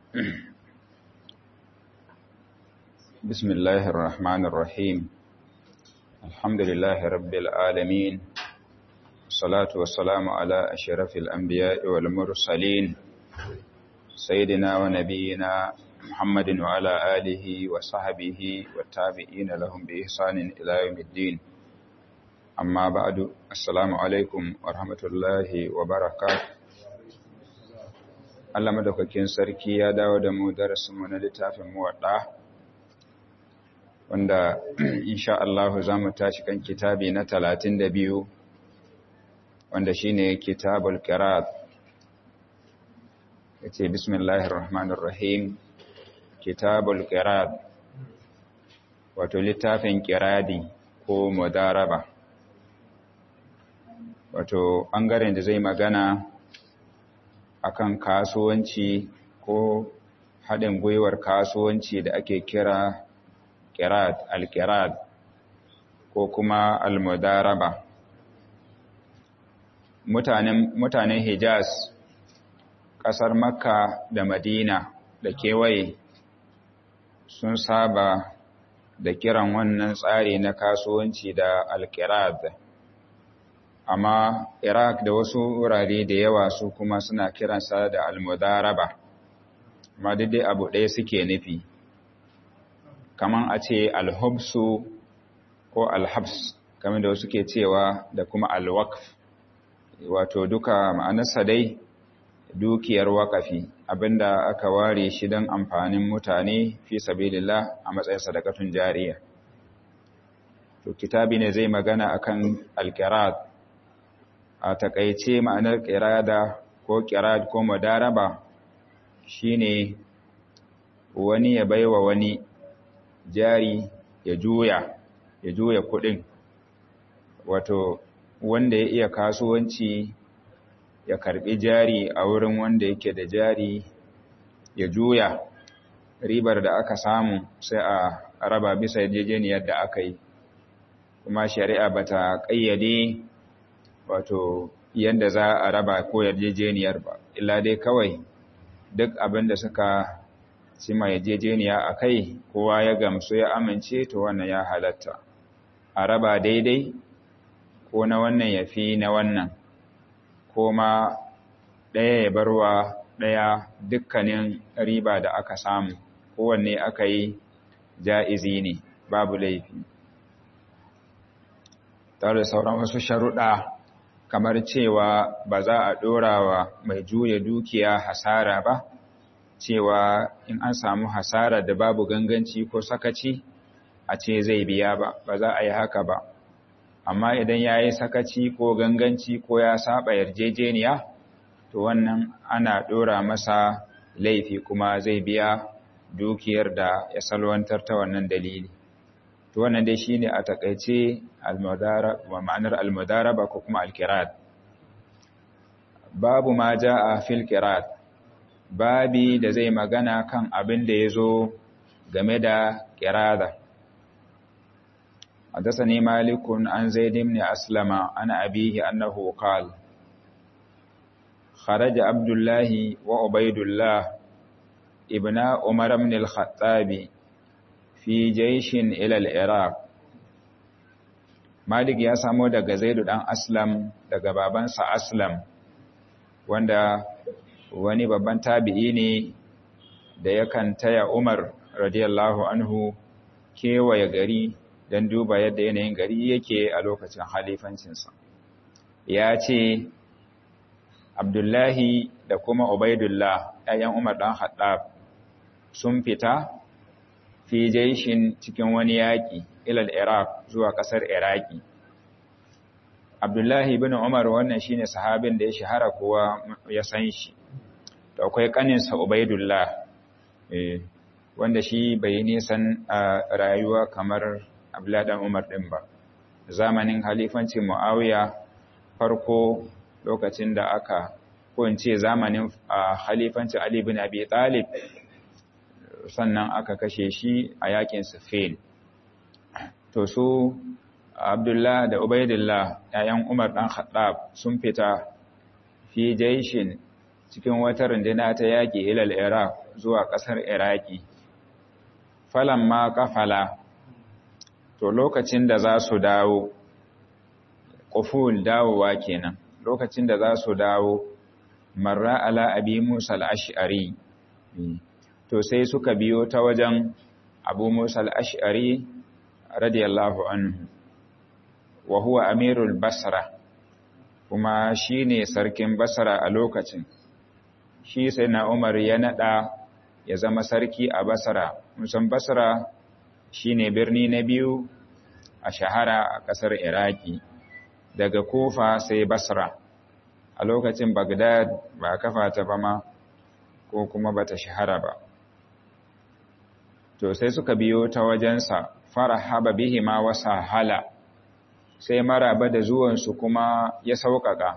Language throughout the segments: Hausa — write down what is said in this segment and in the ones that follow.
بسم الله الرحمن الرحيم الحمد لله رب العالمين الصلاة والسلام على أشرف الأنبياء والمرسلين سيدنا ونبينا محمد وعلى آله وصحبه والتابعين لهم بإحسان إلى يوم الدين أما بعد السلام عليكم ورحمة الله وبركاته Allah madaukakin sarki ya dawo da mu darasinmu na littafin muwadda wanda insha Allah za mu tashi kan kitabi na talatin da biyu wanda shine kitabul qirat yace bismillahir rahmanir rahim kitabul qirat wato littafin qiradi ko mudaraba wato bangaren da zai magana akan kasuwanci ko haɗin gwiwar kasuwanci da ake kira kirat al-kirat ko kuma al-mudaraba mutanen mutanen Hijaz ƙasar Makka da Madina da kewaye sun saba da kiran wannan tsari na kasuwanci da al-kirat amma Iraq da wasu wurare da yawa su kuma suna kiransa da al-mudaraba amma dai abu ɗaya suke nufi kaman a ce al-hubsu ko al-habs kamar da wasu ke cewa da kuma al-waqf wato duka ma'anarsa dai dukiyar wakafi abinda aka ware shi don amfanin mutane fi sabilillah a matsayin sadakatun jariya to kitabi ne zai magana akan al-qirat a takaice ma'anar ƙirada ko ƙirad ko madaraba shine wani ya baiwa wani jari ya juya ya juya kuɗin wato wanda ya iya kasuwanci ya karbi jari a wurin wanda yake da jari ya juya ribar da aka samu sai a raba bisa yarjejeniyar da aka yi kuma shari'a bata ƙayyade wato yadda za a raba ko yarjejeniyar ba illa dai kawai duk abin da suka cima yarjejeniya a kai kowa ya gamsu ya amince to wannan ya halatta a raba daidai ko na wannan ya fi na wannan ko ma ɗaya ya barwa ɗaya dukkanin riba da aka samu kowanne aka yi ja'izi ne babu laifi tare da sauran wasu sharuɗa kamar cewa ba za a ɗora wa mai juya dukiya hasara ba, cewa in an samu hasara da babu ganganci ko sakaci a ce zai biya ba, ba za a yi haka ba. Amma idan ya yi sakaci ko ganganci ko ya saba yarjejeniya, to wannan ana ɗora masa laifi kuma zai biya dukiyar da ya salwantar ta wannan dalili. to wannan dai shine a takaice wa ma'anar almudaraba ko kuma alkirat babu ma jaa fil kirat babi da zai magana kan abin da yazo game da kirada حدثني مالك عن زيد بن أسلم عن أبيه أنه قال خرج عبد الله وعبيد الله ابن عمر بن الخطاب fi jaishin ilal iraq malik ya samo daga zaidu dan aslam daga babansa aslam wanda wani babban tabi'i ne da yakan taya umar radiyallahu anhu kewaye gari don duba yadda yanayin gari yake a lokacin halifancinsa ya ce abdullahi da kuma ubaidullah ‘ya'yan umar ɗan haɗab sun fita fi jaishin cikin wani yaƙi ilal Iraq zuwa ƙasar Iraki. Abdullahi bin Umar wannan shine sahabin da ya shahara kowa ya san shi. Da akwai ƙaninsa Ubaidullah wanda shi bai nisan rayuwa kamar Abdullahi dan Umar ɗin ba. Zamanin halifancin Muawiya farko lokacin da aka ko in ce zamanin halifancin Ali bin Abi Talib sannan aka kashe shi a yakin Siffin. To su Abdullah da Ubaidillah ‘ya'yan Umar ɗan Khattab sun fita fi jaishin cikin wata rundina ta yaƙi ilal iraq zuwa ƙasar iraki falan ma kafala to lokacin da za su dawo ƙuful dawowa kenan lokacin da za su dawo marra ala abi musa al'ash'ari to sai suka biyo ta wajen abu musa al'ash'ari radiyallahu anhu wa huwa amirul basra kuma shi ne sarkin basra a lokacin shi sai na umar ya naɗa ya zama sarki a basra musan basra shi ne birni na biyu a shahara a ƙasar iraki daga kofa sai basra a lokacin bagdad ba kafa ta ba ma ko kuma ba ta shahara ba to sai suka biyo ta wajensa farahaba bihima wa sahala sai maraba da zuwansu kuma ya sauƙaƙa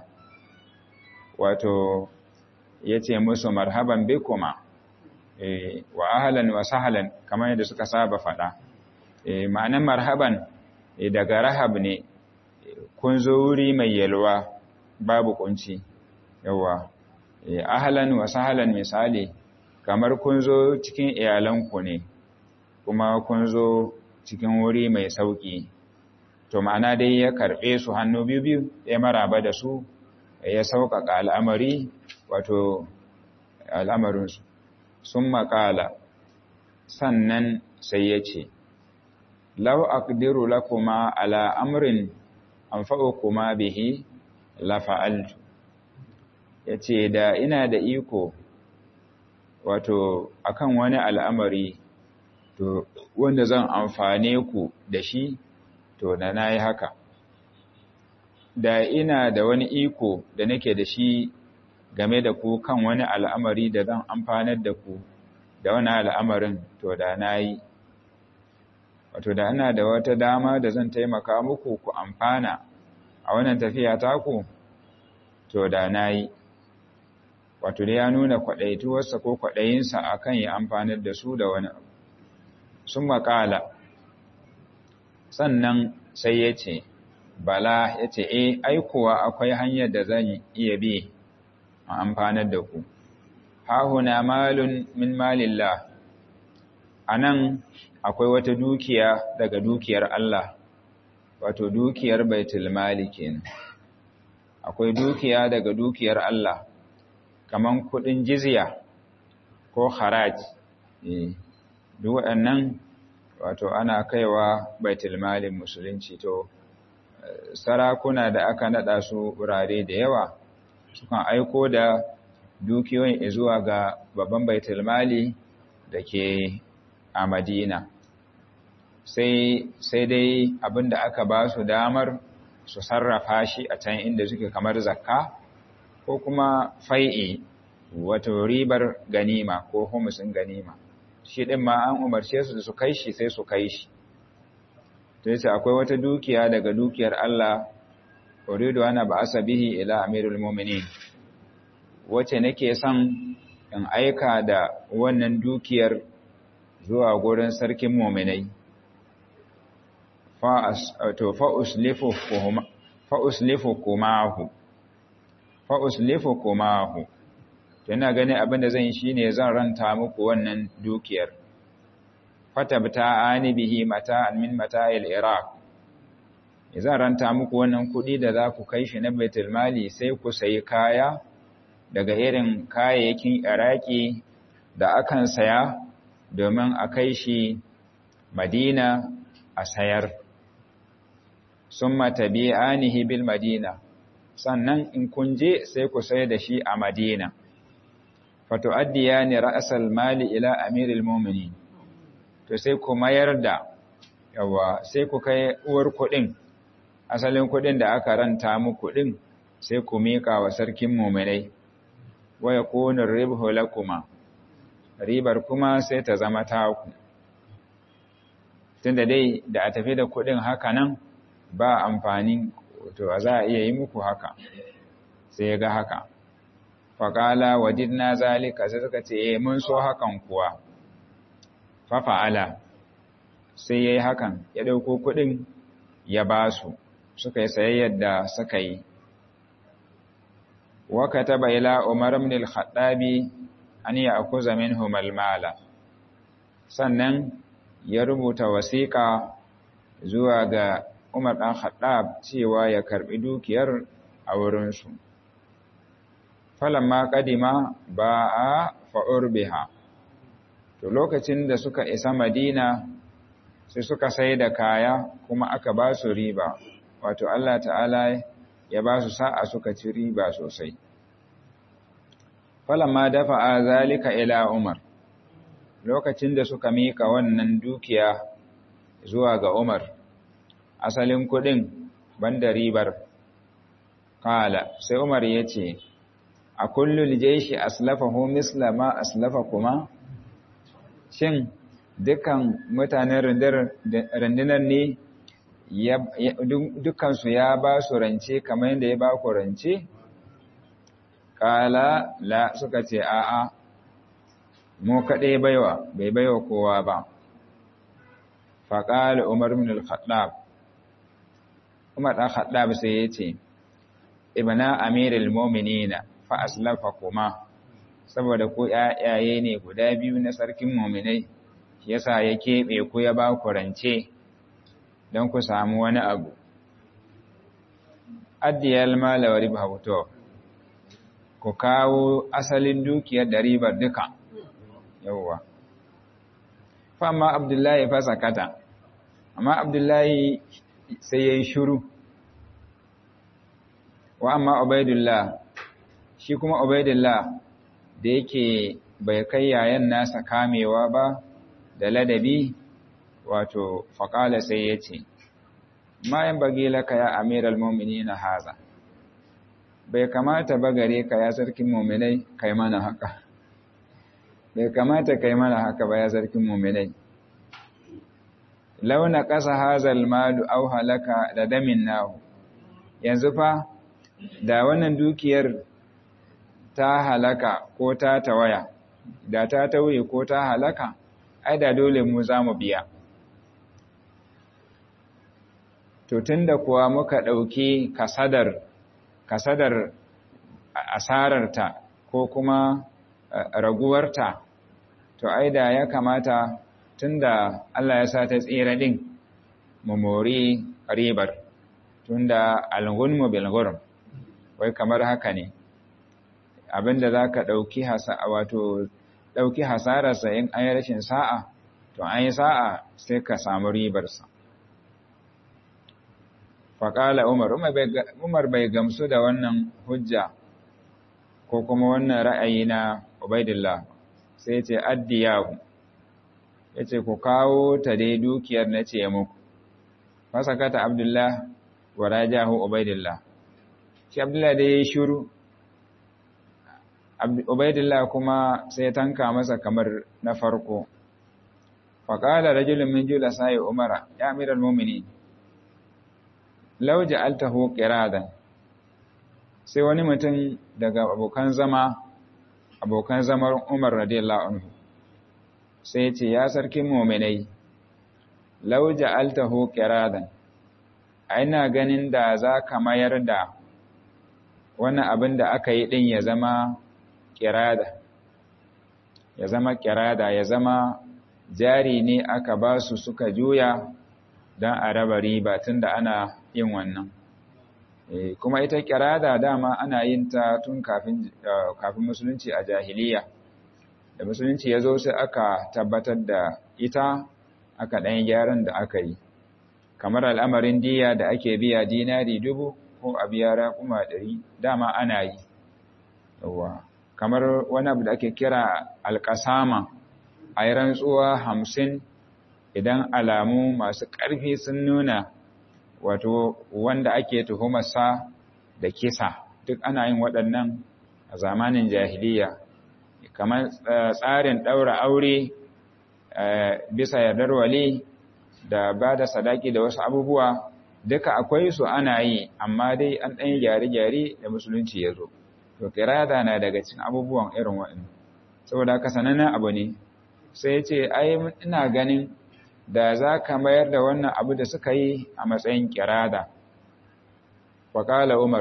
wato ya ce musu marhaban bikuma e, wa ahalan wa sahalan kamar yadda suka saba faɗa e, ma'anan marhaban e, daga rahab ne kun zo wuri mai yalwa babu kunci yawa e, ahalan wa sahalan misali kamar kun zo cikin iyalanku ne kuma kun zo cikin wuri mai sauƙi to ma'ana dai ya karɓe su hannu biyu-biyu ya maraba da su ya sauƙaƙa al'amari wato al'amarinsu sun maƙala sannan sai ya ce lau aqdiru lakuma ala amrin anfa'ukuma bihi la fa'altu yace da ina da iko wato akan wani al'amari to wanda zan amfane ku da shi to da nayi haka da ina da wani iko da nake da shi game da ku kan wani al'amari da zan amfanar da ku da wani al'amarin to da nayi wato da ina da wata dama da zan taimaka muku ku amfana a wannan tafiya taku to da nayi wato da ya nuna kwaɗaituwarsa ko kwaɗayinsa a kan ya amfanar da su da wani abu sun makala sannan sai ya ce bala ya ce e aikuwa akwai hanyar da zan iya bi a amfanar da ku hahuna malun min malillah a nan akwai wata dukiya daga dukiyar Allah wato dukiyar baitul mali kenan akwai dukiya daga dukiyar Allah kaman kudin jizya ko haraj eh duk waɗannan wato ana kaiwa baitul malin musulunci to sarakuna da aka nada su wurare da yawa sukan aiko da dukiyoyin zuwa ga babban baitul mali da ke a Madina sai sai dai abinda aka ba su damar su sarrafa shi a can inda suke kamar zakka ko kuma fai'i wato ribar ganima ko humusin ganima shi din ma an umarce su su kai shi sai su kai shi to yace akwai wata dukiya daga dukiyar Allah uridu ana ba'asa bihi ila amirul mu'minin wace nake son in aika da wannan dukiyar zuwa gurin sarkin mu'minai fa'uslifu kumahu fa'uslifu kumahu tana gani abinda zan yi shi ne zan ranta muku wannan dukiyar fatabta ani bihi mata min mata'il iraq zan ranta muku wannan kudi da za ku kai shi na baitul mali sai ku sayi kaya daga irin kayayyakin iraki da akan saya domin a kai shi madina a sayar sun matabi'anihi bil madina sannan in kun je sai ku sai da shi a madina fatu'addiyani ra'sal mali ila amiril mu'minin to sai ku mayar da yawa sai ku kai uwar kuɗin asalin kuɗin da aka ranta muku din sai ku mika wa sarkin mu'minai wa yakunu ribhu lakuma ribar kuma sai ta zama taku tunda dai da a tafi da kuɗin haka nan ba amfani to za a iya yi muku haka sai ya ga haka faƙala wajidna zalika sai suka ce eh mun so hakan kuwa fa fa'ala sai yayi hakan ya dauko kuɗin ya ba su suka yi sayayyar da suka yi wa kataba ila umar ibn al-khattabi an ya'khudha minhum al-mala sannan ya rubuta wasiƙa zuwa ga Umar ɗan Khattab cewa ya karɓi dukiyar a wurinsu. Falamma ƙadima ba a fa'ur biha. To lokacin da suka isa Madina sai suka sai da kaya kuma aka ba su riba, wato Allah ta'ala ya ba su sa'a suka ci riba sosai. Falamma dafa a zalika ila Umar. lokacin da suka mika wannan dukiya zuwa ga Umar asalin kudin banda ribar kala sai Umar ya ce a kullul jaishi aslafahu misla ma aslafa kuma shin dukan mutanen rundunar ne dukansu ya ba su rance kamar yadda ya ba ku rance kala la suka ce a'a mu kaɗai baiwa bai baiwa kowa ba faƙali umar min al-khattab umar ɗan khattab sai ya ce ibna amirul mu'minina fa aslafa kuma saboda ku ƴaƴaye ne guda biyu na sarkin mu'minai yasa ya keɓe ku ya ba ku rance don ku samu wani abu addiyal mala wa riba ku kawo asalin dukiyar da ribar duka yauwa fama abdullahi fa sakata amma abdullahi sai yayi shiru wa amma ubaidullah shi kuma ubaidullah da yake bai kai yayan nasa kamewa ba da ladabi wato faqala sai yace ma yan bagi laka ya amiral mu'minina haza bai kamata ba gare ka ya sarkin mu'minai kai mana haka bai kamata kai mana haka ba ya sarkin muminai launa ƙasa hazal malu au halaka da damin nahu yanzu fa da wannan dukiyar ta halaka ko ta tawaya da ta tauye ko ta halaka ai da dole mu za mu biya to tunda kuwa muka ɗauki kasadar kasadar asararta ko kuma raguwarta to ai da ya kamata tunda Allah ya sa ta tsira din mu mori ribar tunda al-ghunmu bil ghurm wai kamar haka ne abinda zaka dauki hasa wato dauki hasarar sa in ayi rashin sa'a to an yi sa'a sai ka samu ribar sa faqala umar umar bai gamsu da wannan hujja ko kuma wannan ra'ayi na Ubaidillah sai ce addiyahu yace ku kawo ta dai dukiyar na ce muku fasakata Abdullah wa rajahu Ubaidillah shi Abdullah dai yayi shiru Ubaidillah kuma sai tanka masa kamar na farko faqala rajulun min julasai Umara ya amiral mu'minin law ja'altahu qiradan sai wani mutum daga abokan zama abokan zamar Umar radiyallahu anhu sai ce ya sarkin mu'minai law ja'altahu qiradan ina ganin da za ka mayar da wannan abin da aka yi din ya zama qirada ya zama qirada ya zama jari ne aka ba su suka juya don a raba riba tunda ana yin wannan kuma ita kirada dama ana yin ta tun kafin kafin musulunci a jahiliya da musulunci ya zo sai aka tabbatar da ita aka ɗan gyaran da aka yi kamar al'amarin diya da ake biya dinari dubu ko a biya raƙuma ɗari dama ana yi yawa kamar wani abu da ake kira alƙasama a yi rantsuwa hamsin idan alamu masu ƙarfi sun nuna wato wanda ake tuhumarsa da kisa duk ana yin waɗannan a zamanin jahiliya kamar tsarin ɗaura aure bisa yardar wali da ba da sadaki da wasu abubuwa duka akwai su ana yi amma dai an ɗan gyare-gyare da musulunci ya zo to kirada na daga cikin abubuwan irin waɗannan saboda haka sanannen abu ne sai ce ai ina ganin da za ka mayar da wannan abu da suka yi a matsayin kirada. Waƙala Umar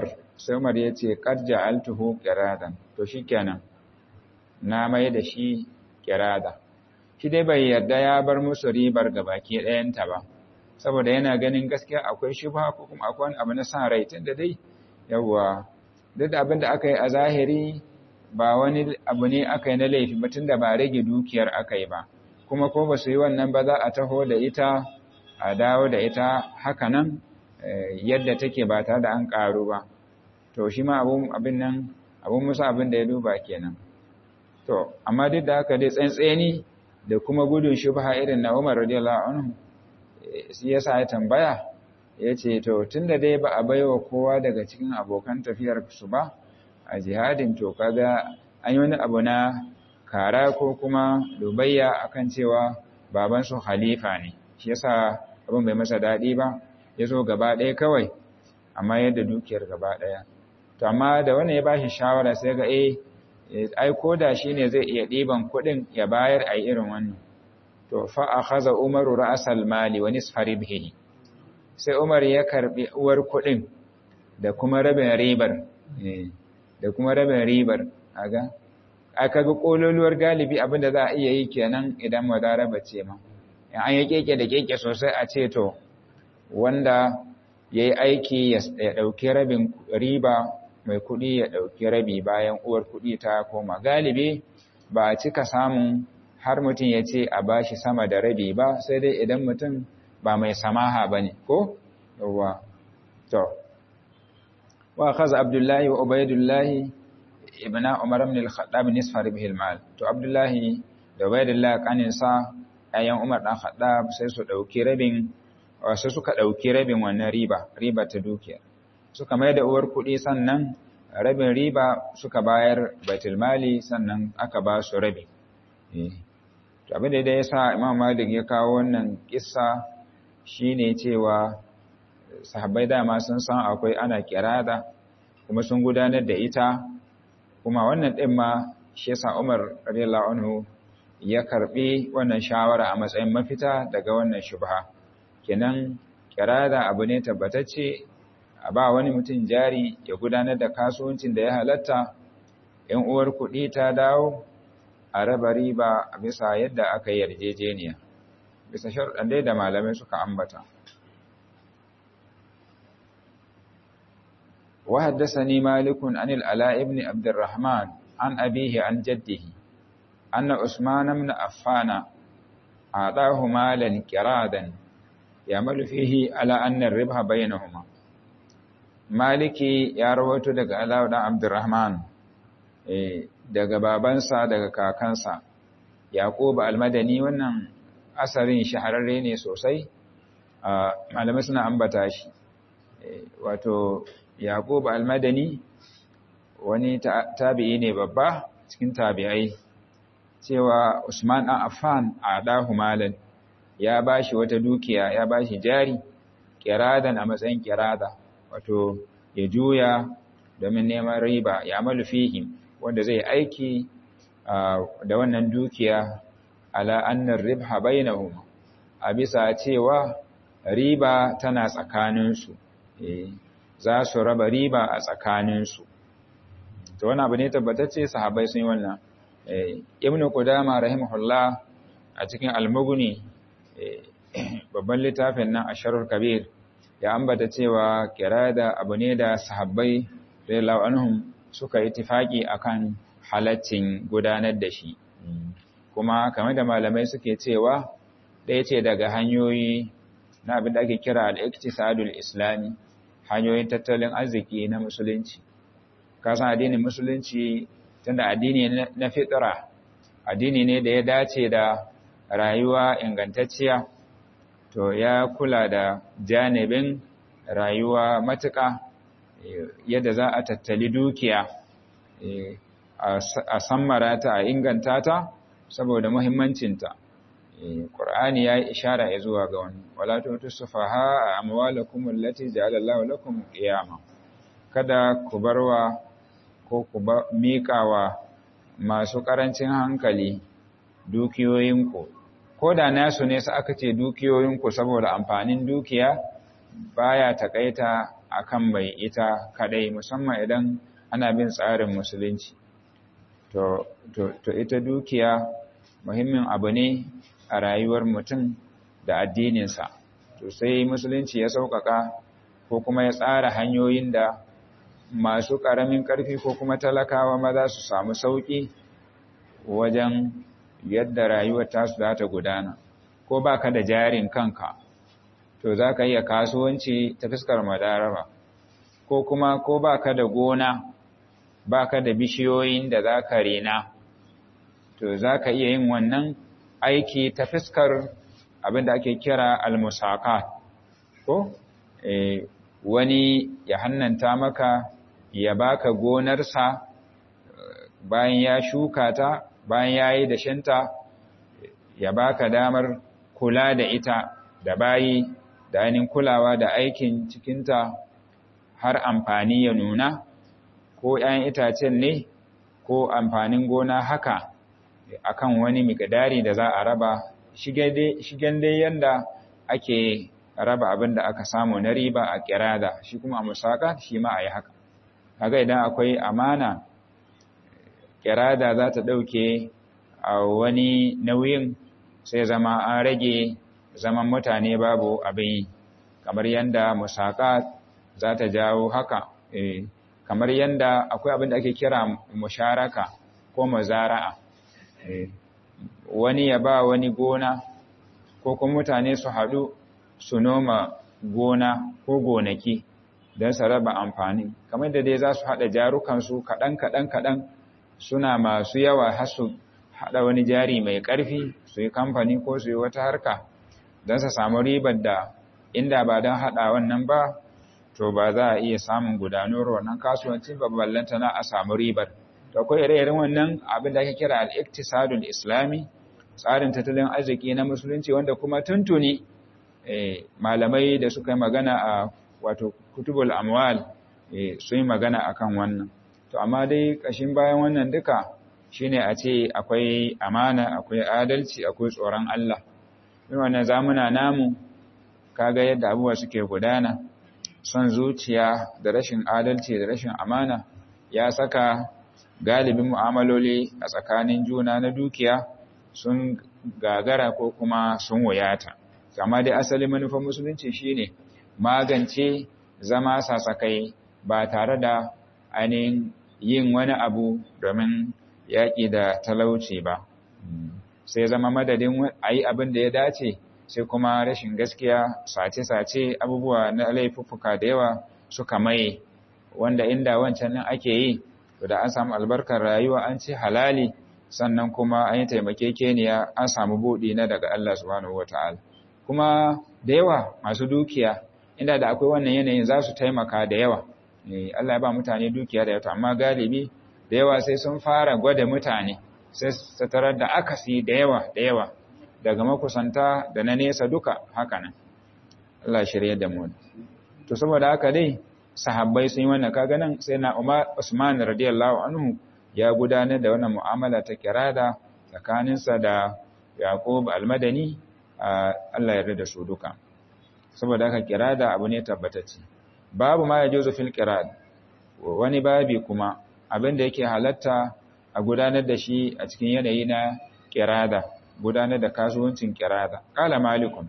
sai Umar ya ce qad ja'altuhu qiradan to shikenan na mai da shi qirada shi dai bai yarda ya bar musu ribar gabaki ɗayanta ba saboda yana ganin gaskiya akwai shubha ko kuma akwai wani abu na san rai tunda dai yawa duk da abin da aka yi a zahiri ba wani abu ne aka yi na laifi ba tunda ba rage dukiyar aka yi ba kuma ko ba su yi wannan ba za a taho da ita a dawo da ita haka nan yadda take ba tare da an ƙaru ba to shi ma abin nan abin musa abin da ya duba kenan to amma duk da haka dai tsantseni da kuma gudun shubha irin na Umar radiyallahu anhu shi yasa ya tambaya yace to tunda dai ba a baiwa kowa daga cikin abokan tafiyar su ba a jihadin to kaga an yi wani abu na kara ko kuma dubayya akan cewa baban su khalifa ne shi yasa abin bai masa dadi ba yazo gaba ɗaya kawai amma yadda dukiyar gaba ɗaya to amma da wannan ya bashi shawara sai ga eh ai koda shine zai iya ɗiban kuɗin ya bayar a irin wannan to fa akhadha umaru ra'sal mali wa nisfa ribhihi sai umar ya karbi uwar kuɗin da kuma rabin ribar da kuma rabin ribar kaga aka ga kololuwar galibi abinda za a iya yi kenan idan madaraba ce ma in an yi keke da keke sosai a ce to wanda yayi aiki ya dauki rabin riba mai kuɗi ya ɗauki rabi bayan uwar kuɗi ta koma galibi ba a cika samun har mutum ya ce a bashi sama da rabi ba sai dai idan mutum ba mai samaha ba ne ko? yawwa to wa kaza abdullahi wa ubaidullahi ibn umar ibn al-khattab nisfa ribhi al-mal to abdullahi da ubaidullahi kaninsa ayan umar dan khattab sai su dauki rabin sai suka dauki rabin wannan riba riba ta dukiya suka mai da uwar kuɗi sannan rabin riba suka bayar baitulmali sannan aka ba su rabi. To abin da ya sa Imam Malik ya kawo wannan kissa shine cewa sahabbai dama sun san akwai ana kirada kuma sun gudanar da ita kuma wannan ɗin ma shi yasa Umar radiyallahu anhu ya karbi wannan shawara a matsayin mafita daga wannan shubha kenan kirada abu ne tabbatacce a ba wani mutum jari ya gudanar da kasuwancin da ya halatta ‘yan uwar kuɗi ta dawo a raba riba a bisa yadda aka yi yarjejeniya bisa sharɗan dai da malamai suka ambata وحدثني مالك عن الألاء بن عبد الرحمن عن أبيه عن جده أن عثمان بن عفان أعطاه مالا كرادا يعمل فيه على أن الربح بينهما maliki ya rawaito daga Allahu dan Abdurrahman eh daga babansa daga kakansa Yaqub al-Madani wannan asarin shahararre ne sosai malamai suna ambata shi wato Yaqub al-Madani wani tabi'i ne babba cikin tabi'ai cewa Usman dan Affan adahu malan ya bashi wata dukiya ya bashi jari kiradan a matsayin kirada wato ya juya domin neman riba ya amalu fihim wanda zai aiki da wannan dukiya ala annar ribha bainahum a bisa cewa riba tana tsakaninsu za su raba riba a tsakaninsu to wani abu ne tabbatacce sahabbai sun yi wannan ibnu qudama rahimahullah a cikin al-mughni babban littafin nan asharul kabir ya ambata cewa kirada abu ne da sahabbai radiyallahu anhum suka yi tifaki akan halaccin gudanar da shi kuma kamar da malamai suke cewa ɗaya ce daga hanyoyi na abin da ake kira al-iktisadul islami hanyoyin tattalin arziki na musulunci kasan addinin musulunci tunda addini na fitra addini ne da ya dace da rayuwa ingantacciya to ya kula da janibin rayuwa matuƙa yadda za a tattali dukiya a sammara ta a inganta ta saboda muhimmancinta Qur'ani ya yi ishara ya zuwa ga wani wala tutu sufaha a amwalakum allati ja'ala Allahu lakum qiyama kada ku barwa ko ku miƙawa masu ƙarancin hankali dukiyoyinku ko da nasu ne aka ce dukiyoyinku saboda amfanin dukiya baya takaita akan mai ita kadai musamman idan ana bin tsarin musulunci to, to, to ita dukiya muhimmin abu ne a rayuwar mutum da addininsa to sai musulunci ya sauƙaƙa ko kuma ya tsara hanyoyin da masu ƙaramin ƙarfi ko kuma talakawa ma za su samu sauƙi wajen yadda rayuwar tasu za ta gudana ko ba ka da jarin kanka to za ka iya kasuwanci ta fuskar madaraba ko kuma ko ba ka da gona ba ka da bishiyoyin da za ka rena to za ka iya yin wannan aiki ta fuskar abin da ake kira almusaka ko e, wani ya hannanta maka ya baka gonarsa bayan ya shuka ta bayan ya yi dashinta ya baka damar kula da ita da bayi da ainihin kulawa da aikin cikinta har amfani ya nuna ko ‘ya'yan itacen ne ko amfanin gona haka akan wani mikadari da za a raba shigen dai yanda ake raba abin da aka samu na riba a kirada shi kuma a musaka shi ma a yi haka kaga idan akwai amana kirada za ta ɗauke a wani nauyin sai zama an rage zaman mutane babu abin yi kamar yanda musaka za ta jawo haka kamar yanda akwai abin da ake kira musharaka ko mazara'a wani ya ba wani gona ko kuma mutane su haɗu su noma gona ko gonaki don su raba amfani kamar da dai za su haɗa jarukansu kaɗan kaɗan kaɗan suna masu yawa har su haɗa wani jari mai ƙarfi su yi kamfani ko su yi wata harka don su samu ribar da inda ba don haɗa wannan ba to ba za a iya samun gudanuwar wannan kasuwancin babballanta na a samu ribar to akwai ire-iren wannan abin da ake kira al-iktisadul islami tsarin tattalin arziki na musulunci wanda kuma tuntuni malamai da suka yi magana a wato kutubul amwal sun yi magana akan wannan to amma dai kashin bayan wannan duka shine a ce akwai amana akwai adalci akwai tsoron Allah in wannan zamuna namu kaga yadda abubuwa suke gudana son zuciya da rashin adalci da rashin amana ya saka galibin mu'amaloli a tsakanin juna na dukiya sun gagara ko kuma sun wuyata amma dai asali manufar musulunci shine magance zama sasakai ba tare da ainihin yin wani abu domin yaƙi da talauci ba sai zama madadin a yi abin da ya dace sai kuma rashin gaskiya sace-sace abubuwa na laifuffuka da yawa suka maye wanda inda wancan nan ake yi to da an samu albarkar rayuwa an ci halali sannan kuma an yi taimakekeniya an samu buɗi na daga Allah subhanahu wata'ala kuma da yawa masu dukiya inda da akwai wannan yanayin za su taimaka da yawa Allah ya ba mutane dukiya da yawa amma galibi da yawa sai sun fara gwada mutane sai su tarar da akasi da yawa da yawa daga makusanta da na nesa duka haka nan Allah shirye da mu to saboda haka dai sahabbai sun yi wannan kaga nan sai na Umar Usman radiyallahu anhu ya gudanar da wannan mu'amala ta kirada tsakaninsa da Yaqub al-Madani Allah ya da su duka saboda haka kirada abu ne tabbatacce babu ma yajuzu fil qirad wani babi kuma abin da yake halatta a gudanar da shi a cikin yanayi na kirada gudanar da kasuwancin kirada kala malikun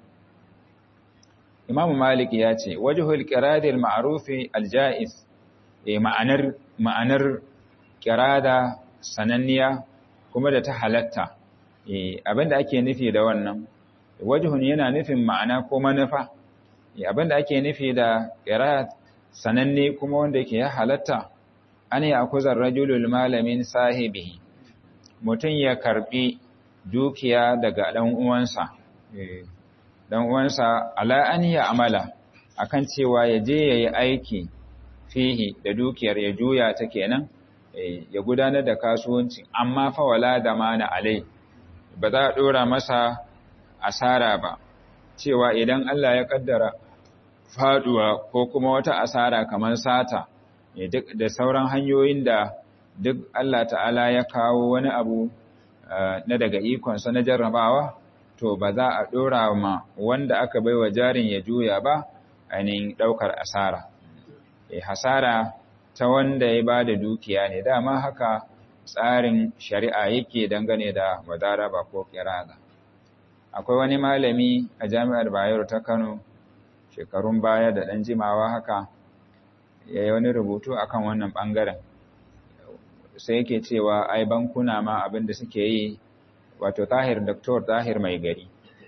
Imam Malik ya ce, Wajihul ƙiradil ma'arufi alja'is, e, ma'anar, ma'anar ƙirada sananniya kuma da ta halatta, e, abinda ake nufi da wannan, wajihun yana nufin ma'ana ko manufa, e, abinda ake nufi da ƙirad sananne kuma wanda yake ya halatta, an yi akuzar rajulul malamin sahibihi, mutum ya karɓi dukiya daga ɗan uwansa. E, dan uwansa ala an ya amala akan cewa ya je yayi aiki fihi da dukiyar ya juya ta kenan ya gudanar da kasuwanci amma fa wala da mana alai ba za a dora masa asara ba cewa idan Allah ya kaddara faduwa ko kuma wata asara kamar sata duk da sauran hanyoyin da duk Allah ta'ala ya kawo wani abu na daga ikonsa na jarrabawa to ba za a ɗora ma wanda aka bai wa jarin ya juya ba ainihin ɗaukar asara hasara ta wanda ya ba da dukiya ne dama haka tsarin shari'a yake dangane da mudaraba ko kirada akwai wani malami a jami'ar bayero ta kano shekarun baya da ɗan jimawa haka ya yi wani rubutu akan wannan ɓangaren sai yake cewa ai bankuna ma abin da suke yi wato tahir doktor tahir mai gari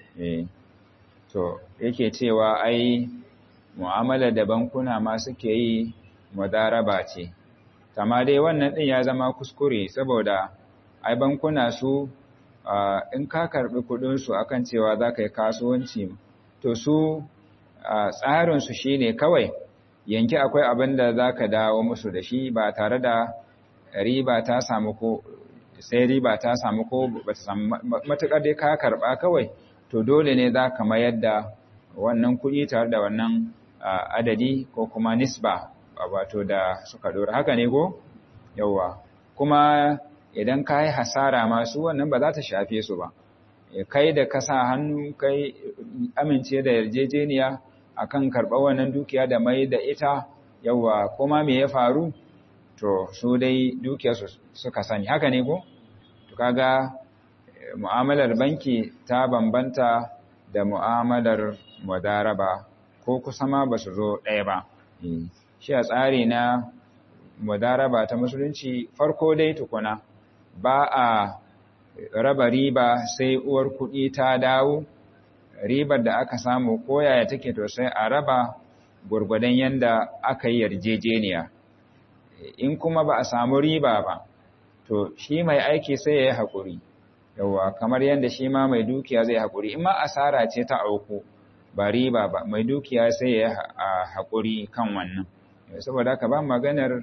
to yake cewa ai mu'amala da bankuna ma suke yi mudaraba ce kama dai wannan din ya zama kuskure saboda ai bankuna su in ka karbi kudin su akan cewa za ka yi kasuwanci to su tsarin su shine kawai yanki akwai abin da za ka dawo musu da shi ba tare da riba ta samu ko sai riba ta samu ko ba ta samu matuƙar dai ka karɓa kawai to dole ne za ka mayar da wannan kuɗi tare da wannan adadi ko kuma nisba wato da suka dora haka ne ko yawa kuma idan ka yi hasara masu wannan ba za ta shafe su ba kai da ka sa hannu kai amince da yarjejeniya akan karɓar wannan dukiya da mai da ita yawa kuma me ya faru to su dai dukiyarsu suka sani haka ne ko to kaga mu'amalar banki ta bambanta da mu'amalar mudaraba ko kusa ma ba su zo ɗaya ba shi a tsari na mudaraba ta musulunci farko dai tukuna ba a raba riba sai uwar kuɗi ta dawo ribar da aka samu koyaya take to sai a raba gwargwadon yanda aka yi yarjejeniya in kuma ba a samu riba ba to shi mai aiki sai ya yi haƙuri yawa kamar yadda shi ma mai dukiya zai haƙuri in ma asara ce ta auku ba riba ba mai dukiya sai ya yi haƙuri kan wannan saboda haka ba maganar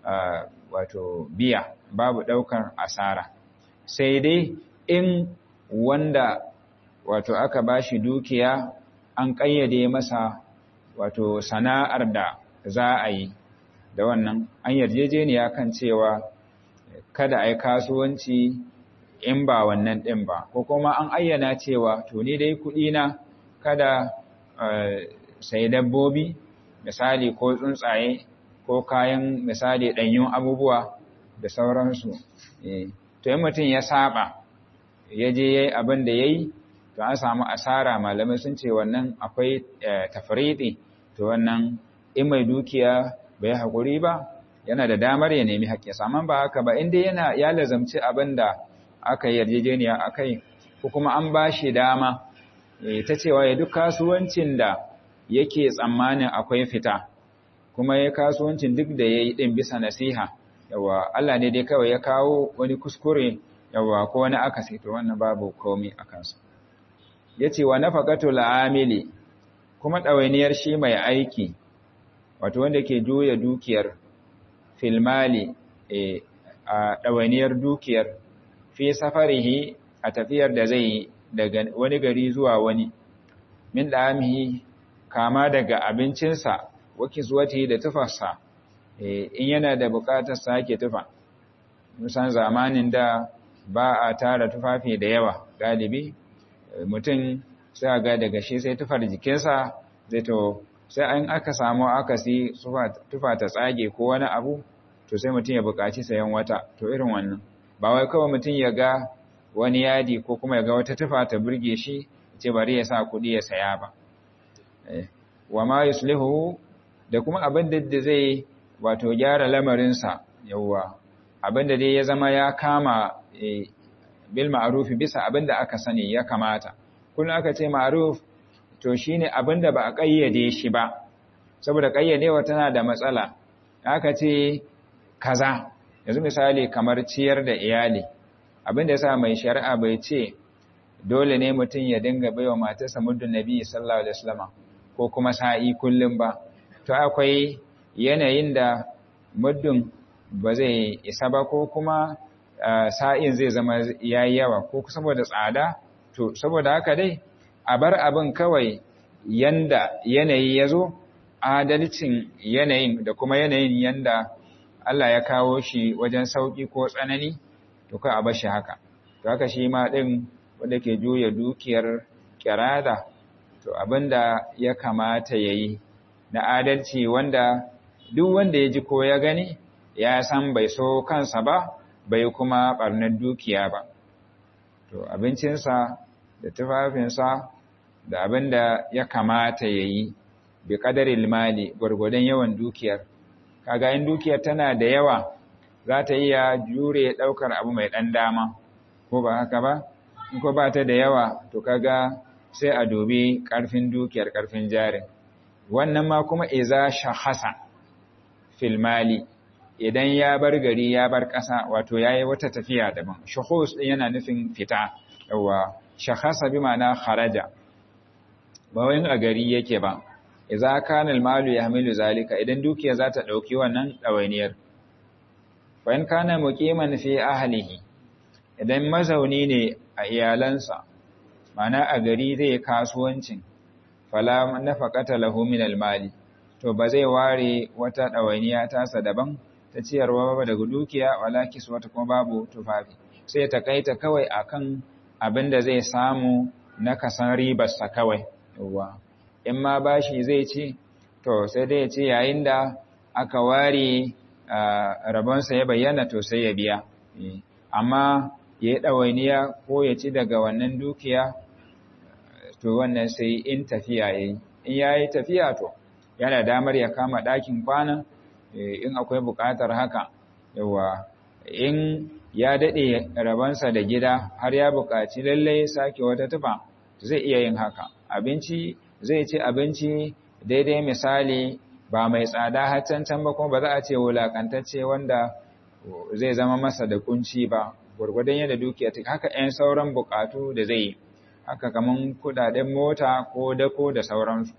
wato biya babu ɗaukar asara sai dai in wanda wato aka ba shi dukiya an ƙayyade masa wato sana'ar da za a yi da wannan an yarjejeniya kan cewa kada a yi kasuwanci in ba wannan ɗin ba ko kuma an ayyana cewa to ni dai kuɗina kada sai dabbobi misali ko tsuntsaye ko kayan misali ɗanyun abubuwa da sauransu to yi mutum ya saba ya je ya yi abin da ya yi to an samu asara malamai sun ce wannan akwai tafriɗi to wannan in mai dukiya bai haƙuri ba yana da damar ya nemi haƙƙi saman ba haka ba inda yana ya lazamci abin da aka yi yarjejeniya a kai ko kuma an ba shi dama ta cewa ya duk kasuwancin da yake tsammanin akwai fita kuma ya kasuwancin duk da ya yi ɗin bisa nasiha yawa Allah ne dai kawai ya kawo wani kuskure yawa ko wani akasi to wannan babu komi a kansu ya ce wa nafaqatu la'amili kuma ɗawainiyar shi mai aiki wato wanda ke juya dukiyar filmali a ɗawainiyar dukiyar fi safarihi a tafiyar da zai daga wani gari zuwa wani min ɗamihi kama daga abincinsa waki zuwati da tufarsa in yana da buƙatar sake tufa musan zamanin da ba a tara tufafi da yawa galibi mutum sai ga daga shi sai tufar jikinsa zai to sai an aka samu akasi tufa ta tsage ko wani abu to sai mutum ya buƙaci sayan wata to irin wannan ba wai kawai mutum ya ga wani yadi ko kuma ya ga wata tufa ta burge shi ce bari ya sa kuɗi ya saya ba wa ma yuslihu da kuma abin da zai wato gyara lamarinsa yawwa abin da dai ya zama ya kama bil ma'rufi bisa abin da aka sani ya kamata kullum aka ce ma'ruf to shine abin da ba a kayyade shi ba saboda kayyadewa tana da matsala aka ce kaza yanzu misali kamar ciyar da iyali abin da yasa mai shari'a bai ce dole ne mutum ya dinga baiwa matarsa muddin nabi sallallahu alaihi wasallam ko kuma sa'i kullum ba to akwai yanayin da muddin ba zai isa ba ko kuma sa'in zai zama yayi yawa ko saboda tsada to saboda haka dai a bar abin kawai yanda yanayi ya zo adalcin yanayin da kuma yanayin yanda Allah ya kawo shi wajen sauƙi ko tsanani to ka a bar shi haka to haka shi ma ɗin wanda ke juya dukiyar kirada to abinda ya kamata ya yi na adalci wanda duk wanda ya ji ko ya gani ya san bai so kansa ba bai kuma barnar dukiya ba to abincinsa da tufafinsa da abin da ya kamata ya yi bi ƙadarin mali gwargwadon yawan dukiyar kaga in dukiyar tana da yawa za ta iya jure ɗaukar abu mai ɗan dama ko ba haka ba in ko ba ta da yawa to kaga sai a dubi ƙarfin dukiyar ƙarfin jarin wannan ma kuma iza shahasa fil mali idan ya bar gari ya bar ƙasa wato yayi wata tafiya daban shuhus din yana nufin fita yawa shahasa bi ma'ana kharaja ba wai a gari yake ba idza kana al malu yahmilu zalika idan dukiya za ta dauki wannan dawainiyar fa in kana muqiman fi ahlihi idan mazauni ne a iyalansa mana a gari zai kasuwancin fala nafaqata lahu min al-mali to ba zai ware wata dawainiya tasa daban ta ciyarwa ba daga dukiya wala kiswata kuma babu tufafi sai ta kaita kawai akan abin da zai samu na kasan ribar sa kawai yawa in ma bashi zai ci to sai dai ya ce yayin da aka ware rabonsa ya bayyana to sai ya biya amma ya yi ɗawainiya ko ya ci daga wannan dukiya to wannan sai in tafiya ya yi in ya yi tafiya to yana damar ya kama ɗakin kwana in akwai buƙatar haka yawa in ya daɗe rabansa da gida har ya buƙaci lallai sake wata tufa zai iya yin haka abinci zai ci abinci daidai misali ba mai tsada har can ba kuma ba za a ce wulakantacce wanda zai zama masa da kunci ba gwargwadon yadda dukiya ta haka 'yan sauran bukatu da zai yi haka kaman kudaden mota ko dako da sauransu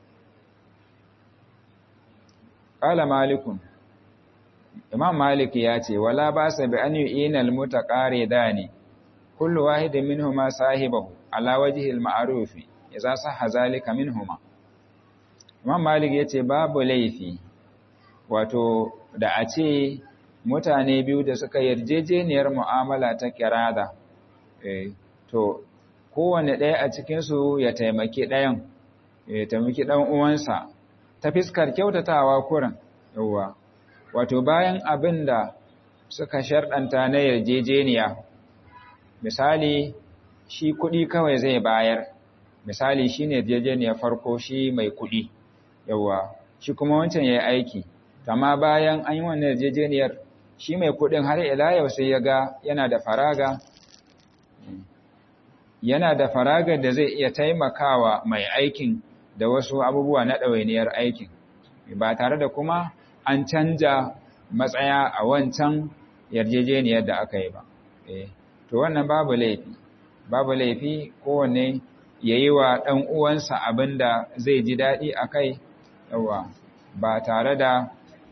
qala malikun imam malik ya ce wala ba sa bi an yu'ina al mutaqaridani kullu wahidin minhuma sahibahu ala wajhi al ma'ruf idza sahha zalika minhuma imam malik ya ce babu laifi wato da a ce mutane biyu da suka yarjejeniyar mu'amala ta kirada to kowane ɗaya a cikinsu ya taimaki ɗayan ya taimaki ɗan uwansa ta fiskar kyautatawa kurin yauwa wato bayan abin da suka sharɗanta na yarjejeniya misali shi kuɗi kawai zai bayar misali shi ne yarjejeniyar farko shi mai kuɗi yauwa shi kuma wancan ya yi aiki amma bayan an yi wannan yarjejeniyar shi mai kuɗin har ila yau sai ya ga yana da faraga yana da faragar da zai iya taimakawa mai aikin da wasu abubuwa na ɗawainiyar aikin ba tare da kuma an canja matsaya a wancan yarjejeniyar da aka yi ba to wannan babu laifi babu laifi kowane ya yi wa ɗan uwansa abin da zai ji daɗi a kai yawa ba tare da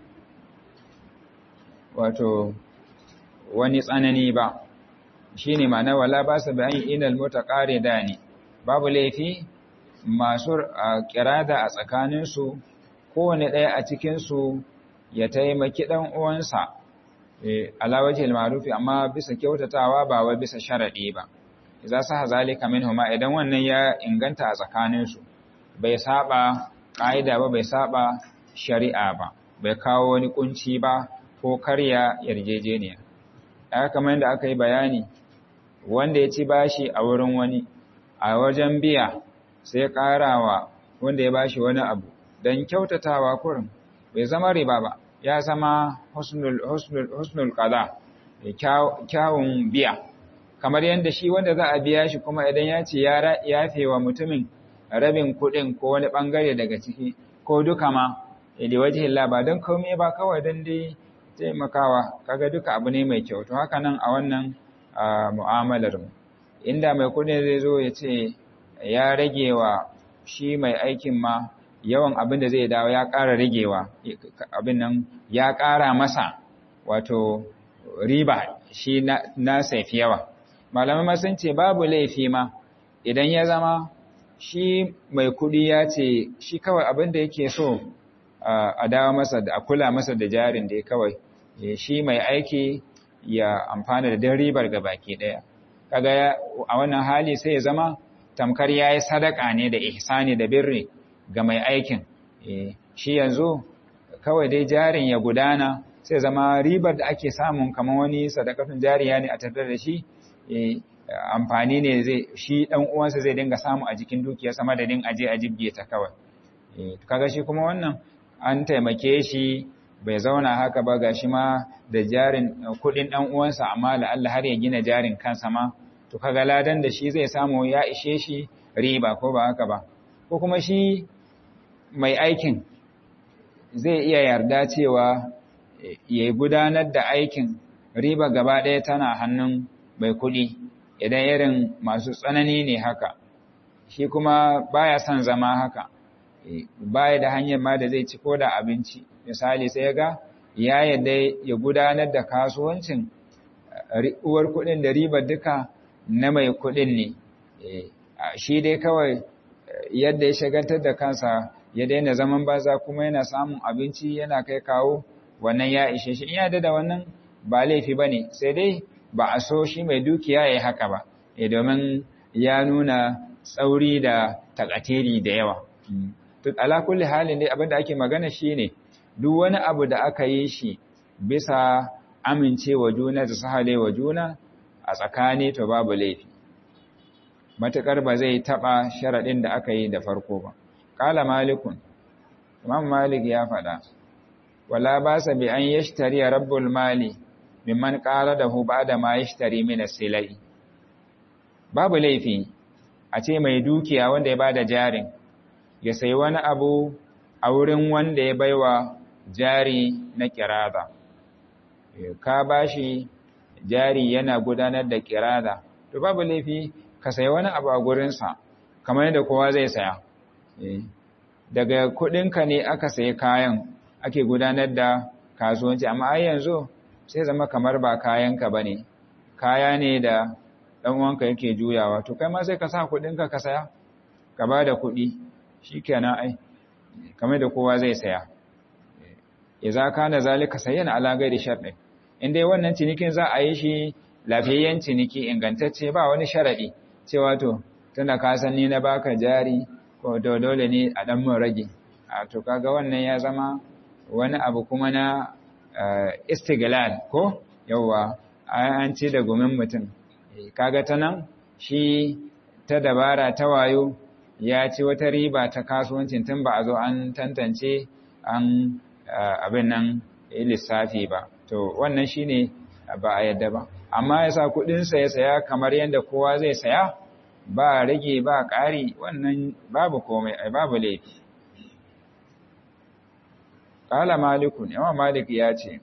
wato wani tsanani ba shi ne ma na wala ba su bayan inal mota ƙare da ne babu laifi masu kirada a tsakaninsu kowane ɗaya a cikinsu ya taimaki ɗan uwansa alawajil marufi amma bisa kyautatawa ba wai bisa sharaɗi ba za su hazalika minhuma idan wannan ya inganta a tsakaninsu bai saba ƙa'ida ba bai saba shari'a ba bai kawo wani kunci ba ko karya yarjejeniya aka kamar yadda aka yi bayani wanda ya ci bashi a wurin wani a wajen biya sai ƙarawa wanda ya bashi wani abu don kyautatawa kurin bai zama riba ba ya zama husnul qada kyawun biya kamar yadda shi wanda za a biya shi kuma idan ya ce ya yafe wa mutumin rabin kuɗin ko wani ɓangare daga ciki ko duka ma da wajihin ba don komai ba kawai don dai taimakawa kaga duka abu ne mai kyau to haka nan a wannan mu'amalar mu inda mai kuɗi zai zo ya ce ya rage wa shi mai aikin ma yawan abin da zai dawo ya ƙara ragewa abin nan ya ƙara masa wato riba shi na saifi yawa malamai sun ce babu laifi ma idan ya zama shi mai kuɗi ya ce shi kawai abin da yake so a dawo masa da a kula masa da jarin da ya kawai shi mai aiki ya amfana da dan ribar ga baki ɗaya kaga a wannan hali sai ya zama tamkar ya yi sadaka ne da ihsani da birri ga mai aikin shi yanzu kawai dai jarin ya gudana sai zama ribar da ake samun kamar wani sadakatun jariya ne a tattare da shi amfani ne zai shi dan uwansa zai dinga samu a jikin dukiyarsa madadin aje a jibge ta kawai kaga shi kuma wannan an taimake shi bai zauna haka ba gashi ma da jarin kudin dan uwansa amma la Allah har ya gina jarin kansa ma to kaga ladan da shi zai samu ya ishe shi riba ko ba haka ba ko kuma shi mai aikin zai iya yarda cewa ya gudanar da aikin riba gaba ɗaya tana hannun mai kuɗi idan irin masu tsanani ne haka shi kuma baya son zama haka baya da hanyar ma da zai ci ko da abinci misali sai ga ya yadda ya gudanar da kasuwancin uwar kuɗin da ribar duka na mai kuɗin ne shi dai kawai yadda ya shagantar da kansa ya daina zaman baza kuma yana samun abinci yana kai kawo wannan ya ishe shi in ya da wannan ba laifi ba ne sai dai ba a so shi mai dukiya ya yi haka ba domin ya nuna tsauri da takatiri da yawa ala kulli halin dai abinda ake magana shi ne duk wani abu da aka yi shi bisa amincewa juna da sahalewa juna a tsakani to babu laifi matuƙar ba zai taɓa sharaɗin da aka yi da farko ba ƙala malikun imam malik ya faɗa wala ba sa bi an yashtari rabbul mali mimman ƙara da hu ba da ma yashtari mina silai babu laifi a ce mai dukiya wanda ya bada jarin ya sayi wani abu a wurin wanda ya baiwa jari na kirada ka bashi jari yana gudanar da kirada to babu laifi ka sayi wani abu a gurinsa kamar yadda kowa zai saya daga kuɗinka ne aka sayi kayan ake gudanar da kasuwanci amma ai yanzu sai zama kamar ba kayanka ba ne kaya ne da ɗan'uwanka yake juyawa to kai ma sai ka sa kuɗinka ka saya ka ba da kuɗi shi kenan ai kamar da kowa zai saya ya za ka na zalika sayan alagai da sharɗi in dai wannan cinikin za a yi shi lafiyayyen ciniki ingantacce ba wani sharaɗi cewa to tunda ka san ni na baka jari ko dole ne a ɗan mun rage a to kaga wannan ya zama wani abu kuma na istiglal ko yawwa an ci da gumin mutum kaga ta nan shi ta dabara ta wayo ya ci wata riba ta kasuwancin tun ba a zo an tantance an abin nan lissafi ba to wannan shine ba a yadda ba amma ya sa kudinsa ya saya kamar yadda kowa zai saya ba rage ba ƙari wannan babu komai ai babu laifi Ƙala malikun, yawa malik ya ce,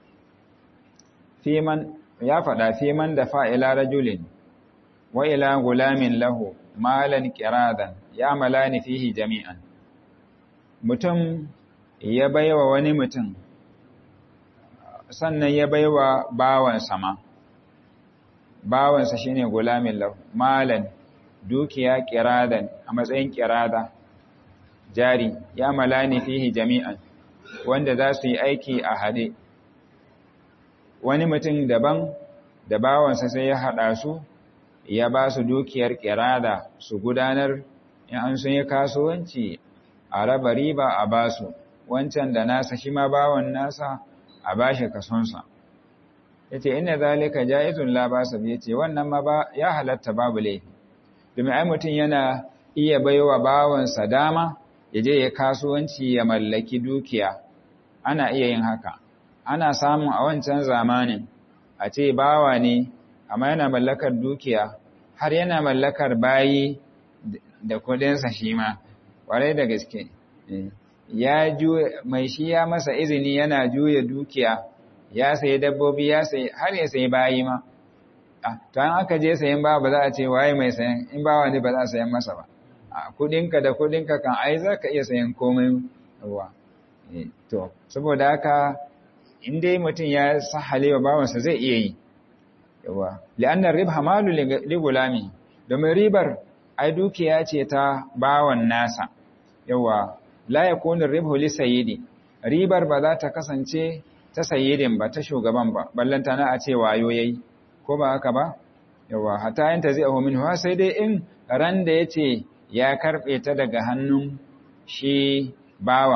Fiman, ya faɗa fiman da fa'ila rajulin, wa ila gulamin lahu, malan kiradan, ya malani fihi jami'an. Mutum ya baiwa wani mutum, sannan ya baiwa bawansa ma, bawansa shine gulamin lahu, malan dukiya kiradan a matsayin kirada, jari, ya malani fihi jami'an. wanda za su yi aiki a haɗe wani mutum daban da bawansa sai ya haɗa su ya ba su dukiyar ƙirada su gudanar in an sun yi kasuwanci a raba riba a ba su wancan da nasa shi ma bawan nasa a ba shi kasonsa ya ce ina zalika ja'izun labasa ya ce wannan ma ba ya halatta babu laifi domin ai mutum yana iya baiwa bawansa dama ya je ya kasuwanci ya mallaki dukiya ana iya yin haka ana samun a wancan zamanin a ce bawa ne amma yana mallakar dukiya har yana mallakar bayi da kudinsa shi ma ƙwarai da gaske ya mai shi ya masa izini yana juya dukiya ya sayi dabbobi ya sayi har ya sayi bayi ma to an aka je sayan ba ba za a ce waye mai sayan in bawa ne ba za a sayan masa ba kudinka da kudinka kan ai za ka iya sayan komai ruwa to saboda haka in dai mutum ya sahale wa bawansa zai iya yi yawa li'annar ribha malu li gulami domin ribar ai dukiya ce ta bawan nasa yawa la yakunu ribhu li sayyidi ribar ba za ta kasance ta sayyidin ba ta shugaban ba ballanta na a ce wayo yayi ko ba haka ba yawa hatta yanta zai ahu minhu sai dai in ran da yace ya karbe ta daga hannun shi bawan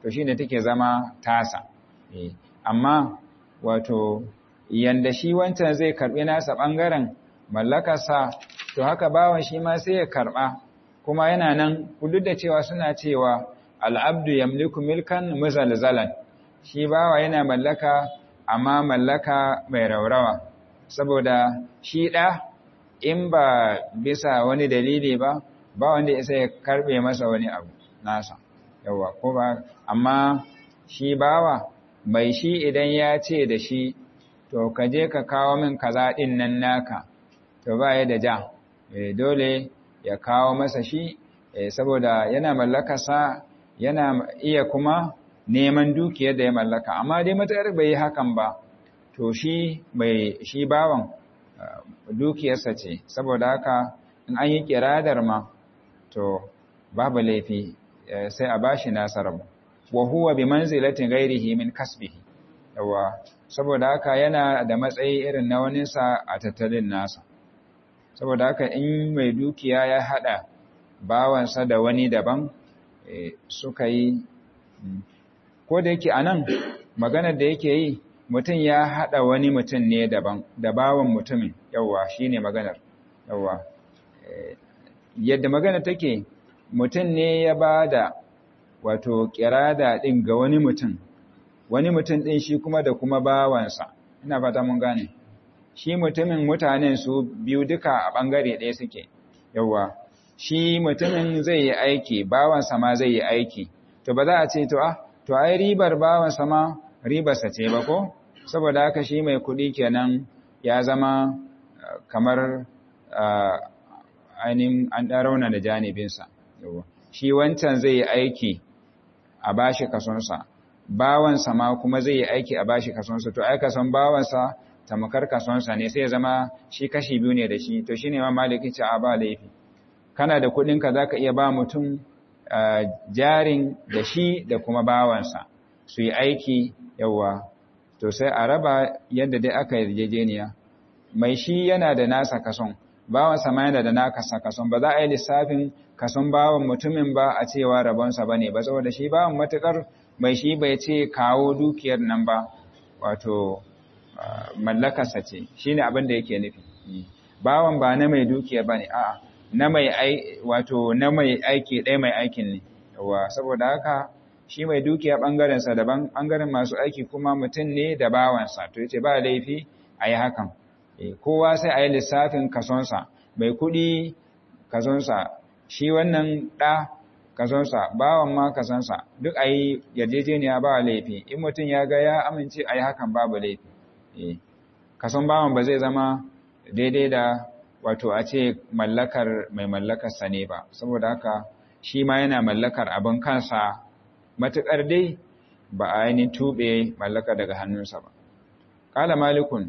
to shine take zama tasa amma wato yanda shi wancan zai karbi nasa bangaren mallakarsa to haka bawan shi ma sai ya karba kuma yana nan duk da cewa suna cewa al'abdu yamliku milkan muzalzalan shi bawa yana mallaka amma mallaka mai raurawa saboda shi ɗa in ba bisa wani dalili ba ba wanda isa ya karbe masa wani abu nasa yawa ko ba amma shi bawa mai shi idan ya ce da shi to ka je ka kawo min kaza ɗin nan naka to ba ya da ja dole ya kawo masa shi saboda yana mallakarsa yana iya kuma neman dukiyar da ya mallaka amma dai matsayar bai yi hakan ba to shi mai shi bawan dukiyarsa ce saboda haka in an yi kiradar ma to babu laifi sai a bashi nasarar wa huwa bi manzilatin ghairihi min kasbihi yawa saboda haka yana da matsayi irin na waninsa a tattalin nasa saboda haka in mai dukiya ya hada bawansa da wani daban suka yi ko da yake anan maganar da yake yi mutum ya hada wani mutum ne daban da bawan mutumin yawa shine maganar yawa yadda magana take mutum ne ya ba da wato kirada din ga wani mutum wani mutum din shi kuma da kuma bawansa ina fata mun gane shi mutumin mutanen su biyu duka a bangare ɗaya suke yawa shi mutumin zai yi aiki bawansa ma zai yi aiki to ba za a ce to ah to ai ribar bawansa ma ribarsa ce ba ko saboda haka shi mai kuɗi kenan ya zama kamar ainihin an ɗarauna da janibinsa shi wancan zai yi aiki a bashi kasonsa bawansa ma kuma zai yi aiki a bashi kasonsa to ai kason bawansa tamakar kasonsa ne sai ya zama shi kashi biyu ne da shi to shine ma maliki ce a ba laifi kana da kuɗinka za ka iya ba mutum jarin da shi da kuma bawansa su yi aiki yawa to sai a raba yadda dai aka yarjejeniya mai shi yana da nasa kason bawansa ma yana da nasa kason ba za a yi lissafin kason bawan mutumin ba a cewa rabonsa ba ne ba saboda shi bawan matukar mai shi bai ce kawo dukiyar nan ba wato mallakarsa ce shi ne abin da yake nufi bawan ba na mai dukiyar ba ne a'a na mai wato na mai aiki ɗaya mai aikin ne yawa saboda haka shi mai dukiya ɓangarensa daban ɓangaren masu aiki kuma mutum ne da bawansa to yace ba laifi a yi hakan kowa sai a yi lissafin kasonsa mai kuɗi kasonsa shi wannan ɗa kasonsa bawan ma kasonsa duk a yi yarjejeniya ba laifi in mutum ya ga ya amince a yi hakan babu laifi kason bawan ba zai zama daidai da wato a ce mallakar mai mallakarsa ne ba saboda haka shi ma yana mallakar abin kansa matuƙar dai ba a ainihin tuɓe mallaka daga hannunsa ba ƙala malikun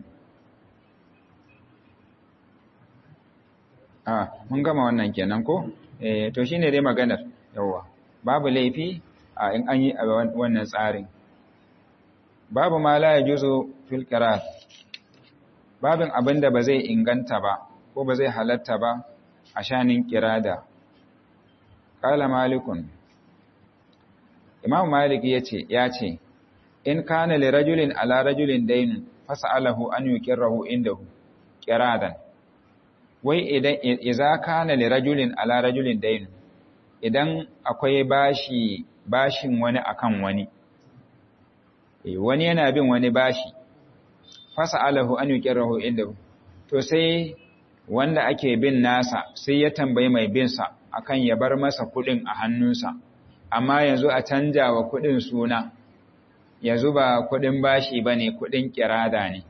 a mun gama wannan kenan ko eh to shine dai maganar yawa babu laifi a in an yi a wannan tsarin babu ma la yajuzu fil qirat babin abinda ba zai inganta ba ko ba zai halatta ba a shanin kirada qala malikun imam malik yace yace in kana li rajulin ala rajulin daynun fas'alahu an yukirrahu indahu kiradan wai idan idza kana li rajulin ala rajulin daynun idan akwai bashi bashin wani akan wani wani yana bin wani bashi fas'alahu an yukirrahu indahu to sai wanda ake bin nasa sai ya tambayi mai bin sa akan ya bar masa kudin a hannunsa amma yanzu a canja wa kudin suna yanzu ba kudin bashi bane kudin kirada ne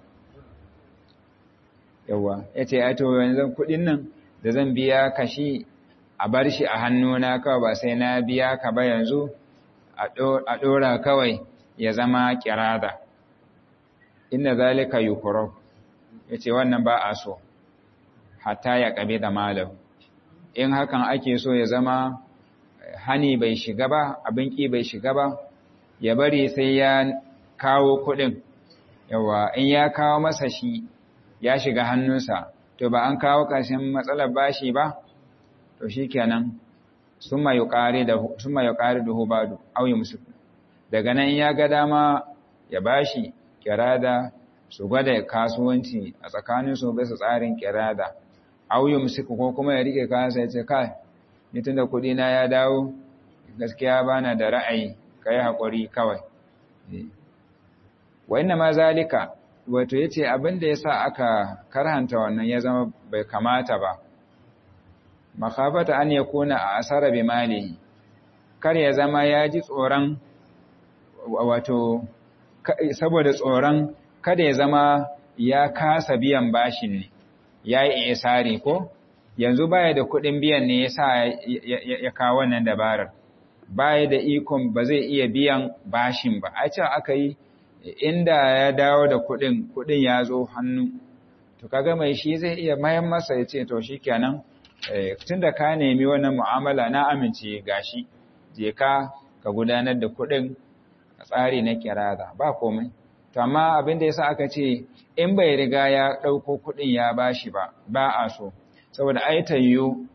yawa yace ai to yanzu kudin nan da zan biya kashi a bar shi a hannuna kawai ba sai na biya ka ba yanzu a dora kawai ya zama kirada inna zalika yukurab yace wannan ba a so hatta ya kabe da malam in hakan ake so ya zama hani bai shiga ba abin ki bai shiga ba ya bari sai ya kawo kudin yawa in ya kawo masa shi ya shiga hannunsa to ba an kawo ƙarshen matsalar bashi ba to shikenan summa yuqari da summa yuqari da hubadu aw yumsik daga nan ya ga dama ya bashi kirada su gwada kasuwanci a tsakanin su bisa tsarin kirada auyum suka ko kuma ya rike kayansa ya ce kai ni tunda kuɗi na ya dawo gaskiya bana da ra'ayi kai haƙuri kawai wa inna ma zalika wato yace abin da yasa aka karhanta wannan ya zama bai kamata ba makhafata an yakuna a asara bi malihi kar ya zama ya ji tsoron wato saboda tsoron kada ya zama ya kasa biyan bashin ne ya yi isari ko yanzu baya da kuɗin biyan ne yasa ya kawo wannan dabarar baya da ikon ba zai iya biyan bashin ba a ce aka yi inda ya dawo da kuɗin kuɗin ya zo hannu to kaga mai shi zai iya mayan masa ya ce to shikenan tunda ka nemi wannan mu'amala na amince gashi je ka ka gudanar da kuɗin a tsari na kirada ba komai to amma abin da yasa aka ce in bai riga ya ɗauko kuɗin ya bashi ba ba a so saboda ai tayyo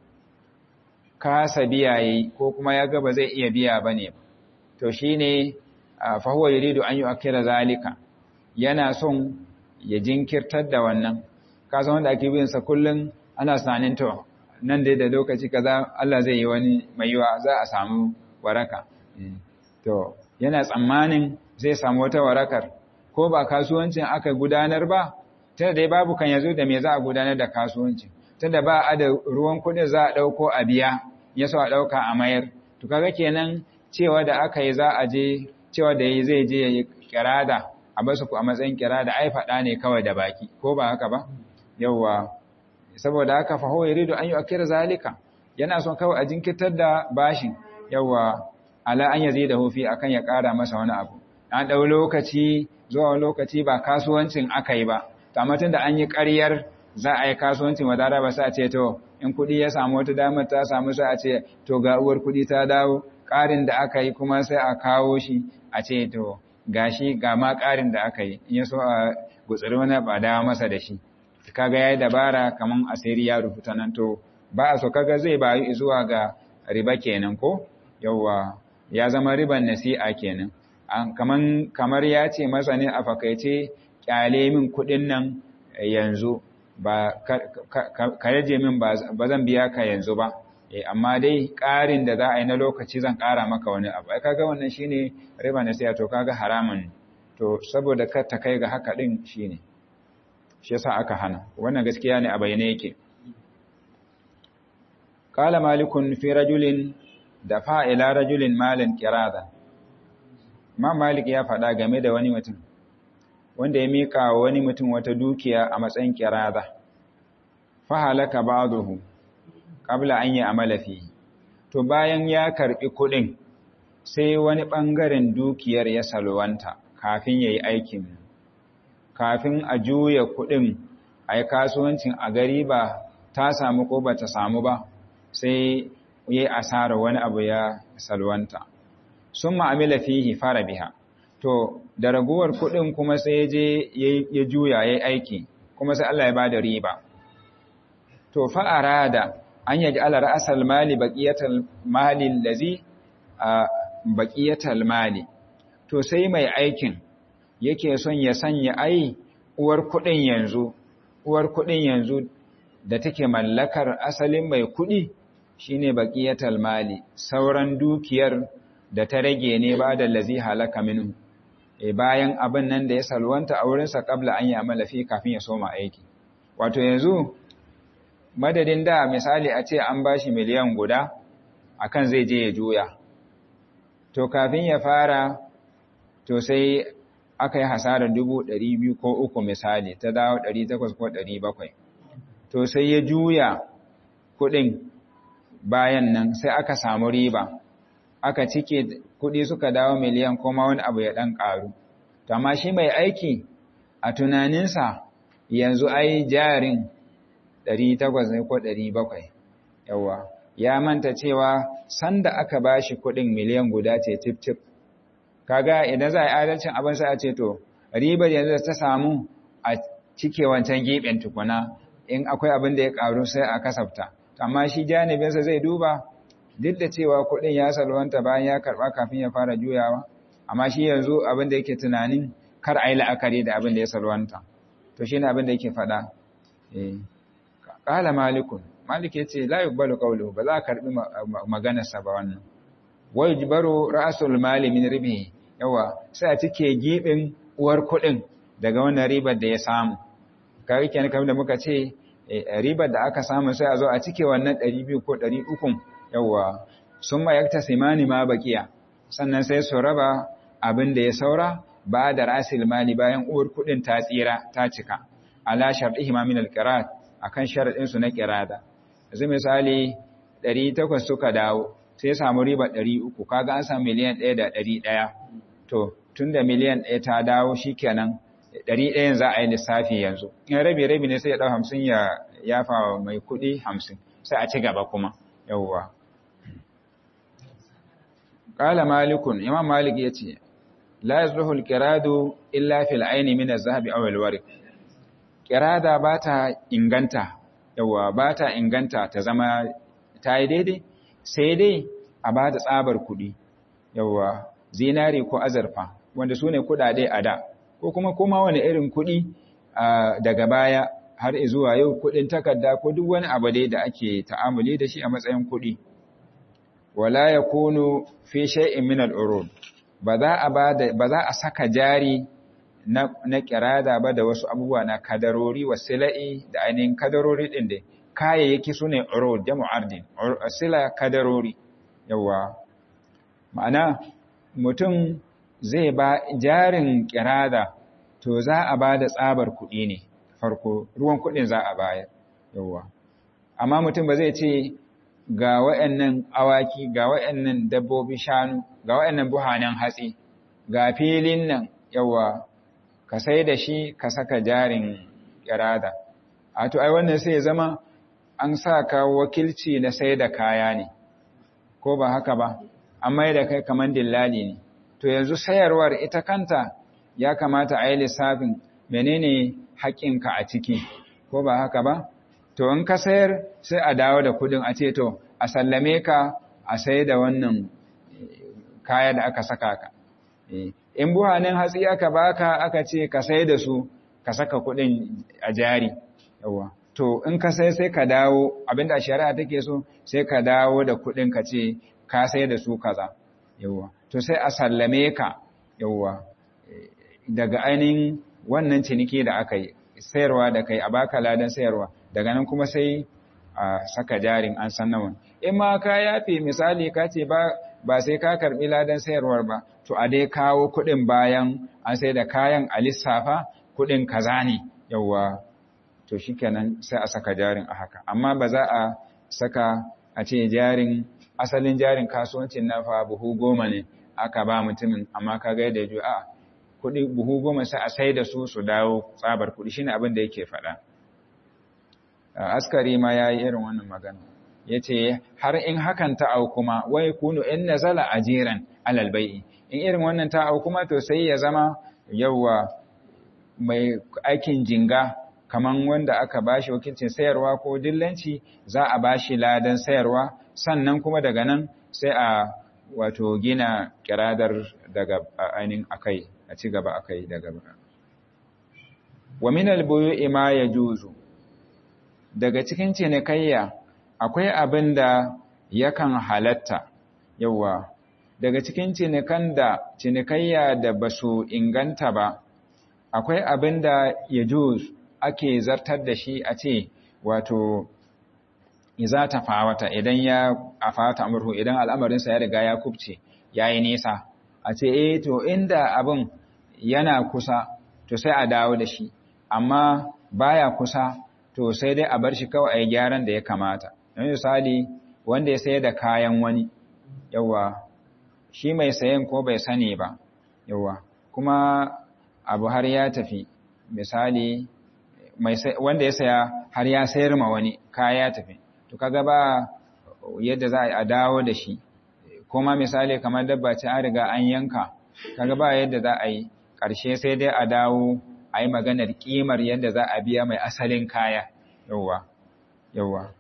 kasa biya yi ko kuma ya ga ba zai iya biya bane to shine fa huwa yuridu an yu'akkira zalika yana son ya jinkirtar da wannan ka san wanda ake biyan sa kullun ana tunanin to nan dai da lokaci kaza Allah zai yi wani mai yiwa za a samu waraka to yana tsammanin zai samu wata warakar ko ba kasuwancin aka gudanar ba tunda dai babu kan yazo da me za a gudanar da kasuwancin tunda ba a da ruwan kuɗin za a ɗauko a biya ya so a ɗauka a mayar to kaga kenan cewa da aka yi za a je cewa da yi zai je ya yi kirada a basu ku a matsayin kirada ai faɗa ne kawai da baki ko ba haka ba yawwa saboda haka fa huwa yuridu an yu'akkira zalika yana son kawai a jinkirtar da bashin yawwa ala an yazidahu fi akan ya ƙara masa wani abu an ɗau lokaci zuwa lokaci ba kasuwancin aka yi ba amma tunda an yi ƙaryar za a yi kasuwancin wadara ba sa ce to in kuɗi ya samu wata damar ta samu sai a ce to ga uwar kuɗi ta dawo ƙarin da aka yi kuma sai a kawo shi a ce to gashi ga ma ƙarin da aka yi in ya so a gutsuri wani ba dawo masa da shi kaga yayi dabara kaman asiri ya rubuta nan to ba a so kaga zai bayu zuwa ga riba kenan ko yawa ya zama riban nasi'a kenan kaman kamar ya ce masa ne a fakaice kyale min kuɗin nan yanzu ba ka yaje min ba zan biya ka yanzu ba amma dai ƙarin da za a yi na lokaci zan ƙara maka wani abu ai kaga wannan shine riba nasi'a to kaga haramun to saboda kar ta kai ga haka din shine shi yasa aka hana wannan gaskiya ne a bayyane yake qala malikun fi rajulin dafa ila rajulin malan qirada ma malik ya faɗa game da wani mutum wanda ya mika wa wani mutum wata dukiya a matsayin qirada fa halaka ba'dahu qabla an yi amala fi to bayan ya karbi kuɗin sai wani ɓangaren dukiyar ya salwanta kafin yayi aikin kafin a juya kuɗin a yi kasuwancin a gari ba ta samu ko ba ta samu ba sai yi asara wani abu ya salwanta sun ma'amila fihi fara biha to da raguwar kuɗin kuma sai ya je ya juya ya aiki kuma sai Allah ya ba da riba to fa'ara da an yaji ala ra'asal mali baqiyatal mali allazi baqiyatal mali to sai mai aikin yake son ya sanya ai uwar kuɗin yanzu uwar kuɗin yanzu da take mallakar asalin mai kuɗi shine baqiyatal mali sauran dukiyar da ta rage ne ba da lazi halaka minhu e bayan abin nan da ya salwanta a wurinsa kabla an yi amala fi kafin ya soma aiki wato yanzu madadin da misali a ce an bashi miliyan guda akan zai je ya juya to kafin ya fara to sai aka yi hasarar dubu ɗari biyu ko uku misali ta dawo ɗari takwas ko ɗari bakwai to sai ya juya kuɗin bayan nan sai aka samu riba aka cike kuɗi suka dawo miliyan kuma wani abu ya ɗan ƙaru to amma shi mai aiki a tunaninsa yanzu ai jarin ɗari takwas ne ko ɗari bakwai yawa ya manta cewa sanda aka ba shi kuɗin miliyan guda ce tif-tif kaga idan za a yi adalcin abin sai a ce to ribar yanzu ta samu a cike wancan gefen tukuna in akwai abin da ya karu sai a kasafta amma shi janibinsa zai duba duk da cewa kuɗin ya salwanta bayan ya karɓa kafin ya fara juyawa amma shi yanzu abin da yake tunanin kar a yi la'akari da abin da ya salwanta to shi ne abin da yake faɗa ƙala malikun malik ya ce la yuqbalu qawluhu ba za a karɓi maganarsa ba wannan wa yujbaru ra'sul mali min ribihi yawa sai a cike gibin uwar kuɗin daga wannan ribar da ya samu kawai kenan kamar da muka ce ribar da aka samu sai a zo a cike wannan 200 ko 300 yawa sun ma yakta simani ma bakiya sannan sai su raba abin da ya saura ba da rasil mali bayan uwar kudin ta tsira ta cika ala shar'ihi ma min al-qirat akan sharadin su na qirada yanzu misali 800 suka dawo sai samu riba 300 kaga an samu miliyan 1 da 100 to tunda miliyan 1 ta dawo shikenan 100 za a yi lissafi yanzu in rabi rabi ne sai ya dau 50 ya yafa mai kudi 50 sai a ci gaba kuma yawwa qala malikun imam malik yace la yazluhu al-qiradu illa fil ayni min az-zahabi aw al-warq qirada bata inganta yawa bata inganta ta zama ta yi daidai sai dai a bada tsabar kudi yawa zinari ko azurfa wanda sune kudade a da ko kuma kuma wani irin kudi daga baya har zuwa yau kudin takarda ko duk wani abu dai da ake ta'amuli da shi a matsayin kudi wala yakunu fi shay'in min al-urud ba za a ba za a saka jari na na kirada ba da wasu abubuwa na kadarori wasila'i da ainihin kadarori din da kayayyaki sune urud jamu ardin sila kadarori yawa ma'ana mutum zai ba jarin kirada to za a ba da tsabar kuɗi ne farko ruwan kuɗin za a bayar yawa amma mutum ba zai ce ga wa'annan awaki ga wa'annan dabbobi shanu ga wa'annan buhanan hatsi ga filin nan yawa ka sai da shi ka saka jarin kirada a to ai wannan sai ya zama an sa ka wakilci na sai da kaya ne ko ba haka ba an mai da kai kamar dillali ne to yanzu sayarwar ita kanta ya kamata a yi lissafin menene haƙƙinka a ciki ko ba haka ba to in ka sayar sai a dawo da kudin a ce to a sallame ka a sai da wannan kaya da aka saka ka in buhanin hatsi aka baka aka ce ka sai da su ka saka kudin a jari yawa to in ka sai sai ka dawo abinda shari'a take so sai ka dawo da kudin ka ce ka sai da su kaza yawa to sai a sallame ka yawa daga ainihin wannan ciniki da aka yi sayarwa da kai a baka ladan sayarwa daga nan kuma sai a saka jarin an san nawa in ma ka yafe misali ka ce ba ba sai ka karbi ladan sayarwar ba to a dai kawo kuɗin bayan an sai da kayan a lissafa kuɗin kaza ne yawa to shikenan sai a saka jarin a haka amma ba za a saka a ce jarin asalin jarin kasuwancin na fa buhu goma ne aka ba mutumin amma ka ga yadda a kuɗi buhu goma sai a sai da su su dawo tsabar kuɗi shine abin da yake faɗa askari ma ya yi irin wannan magana ya ce har in hakan ta au kuma wai kunu in nazala ajiran alal bai'i in irin wannan ta au kuma to sai ya zama yawa mai aikin jinga kaman wanda aka bashi wakilcin sayarwa ko dillanci za a bashi ladan sayarwa sannan kuma daga nan sai a wato gina kiradar daga ainihin akai a ci gaba akai daga wa min al-buyu'i ma yajuzu daga cikin cinikayya akwai abin da yakan halatta yawa daga cikin cinikan da cinikayya da ba su inganta ba akwai abin da ya ake zartar da shi a ce wato iza ta fawata idan ya afata amurhu idan al'amarinsa ya riga ya kubce ya yi nisa a ce eh to inda abin yana kusa to sai a dawo da shi amma baya kusa to sai dai a bar shi kawai a yi gyaran da ya kamata. Don misali wanda ya sayar da kayan wani, yawa, shi mai sayan ko bai sani ba, yawa, kuma abu har ya tafi, misali wanda ya saya har ya sayar ma wani kaya ya tafi, to kaga ba yadda za a dawo da shi, kuma misali kamar dabba ce an riga an yanka, kaga ba yadda za a yi, ƙarshe sai dai a dawo a yi maganar ƙimar yadda za a biya mai asalin kaya yauwa yauwa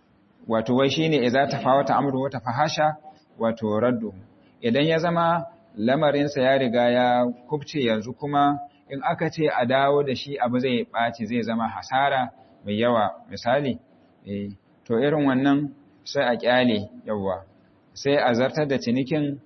wato wai shi ne za ta fawata amuru wata fahasha wato raddu idan ya zama lamarinsa ya riga ya kubce yanzu kuma in aka ce a dawo da shi abu zai ɓaci zai zama hasara mai yawa misali to irin wannan sai a ƙyale yawa sai a zartar da cinikin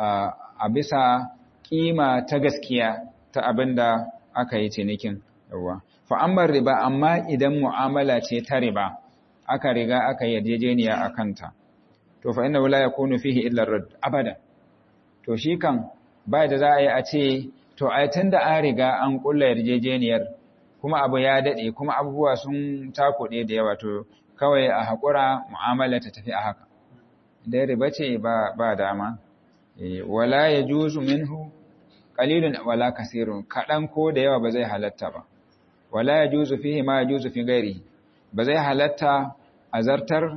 a bisa ƙima ta gaskiya ta abin da aka yi cinikin yawa fa'ammar riba amma idan mu'amala ce ta riba aka riga aka yarjejeniya a kanta to fa inna la yakunu fihi illa rad abada to shi kan ba da za a yi a ce to ai tunda an riga an kulla yarjejeniyar kuma abu ya dade kuma abubuwa sun takuɗe da yawa to kawai a haƙura mu'amala ta tafi a haka dai riba ce ba ba dama wala yajuzu minhu qalilun wala kasirun kadan ko da yawa ba zai halatta ba wala yajuzu fihi ma yajuzu fi ghairihi ba zai halatta azartar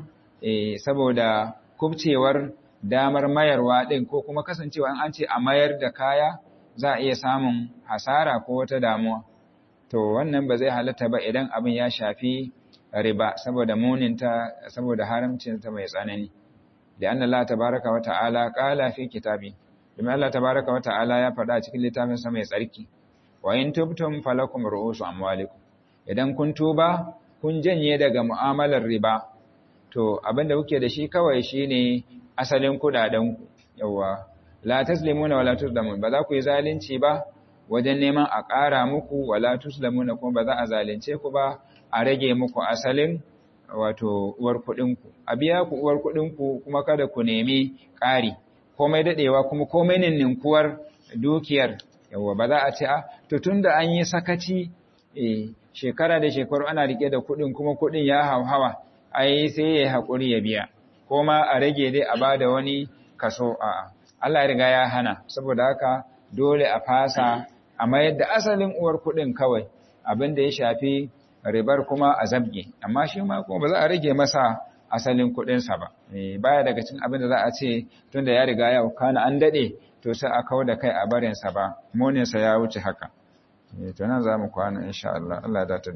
saboda kubcewar damar mayarwa ɗin ko kuma kasancewa an ce a mayar da kaya za a iya samun hasara ko wata damuwa to wannan ba zai halatta ba idan abin ya shafi riba saboda muninta saboda haramcinta mai tsanani da anna Allah tabaraka wa ta'ala qala fi kitabi domin Allah tabaraka wa ta'ala ya faɗa cikin littafin sa mai tsarki wa in tubtum falakum ru'usu amwalikum idan kun tuba kun janye daga mu'amalar riba to abinda kuke da shi kawai shine asalin kudaden ku yawa la taslimuna wala tuzlamun ba za ku yi zalunci ba wajen neman a ƙara muku wala tuzlamuna kuma ba za a zalunce ku ba a rage muku asalin wato uwar kuɗin ku a biya ku uwar kuɗin ku kuma kada ku nemi ƙari komai dadewa kuma komai ninninkuwar dukiyar yawa ba za a ce a to tunda an yi sakaci eh shekara da shekaru ana rike da kuɗin kuma kuɗin ya hauhawa ai sai ya haƙuri ya biya ko ma a rage dai a bada wani kaso a Allah ya riga ya hana saboda haka dole a fasa a mayar da asalin uwar kuɗin kawai abin da ya shafi ribar kuma a zabge amma shi ma kuma ba za a rage masa asalin kuɗinsa ba baya daga cikin abin da za a ce tunda ya riga ya kana an daɗe to sai a kawo da kai a barinsa ba moninsa ya wuce haka to nan za mu kwana insha Allah Allah ya dace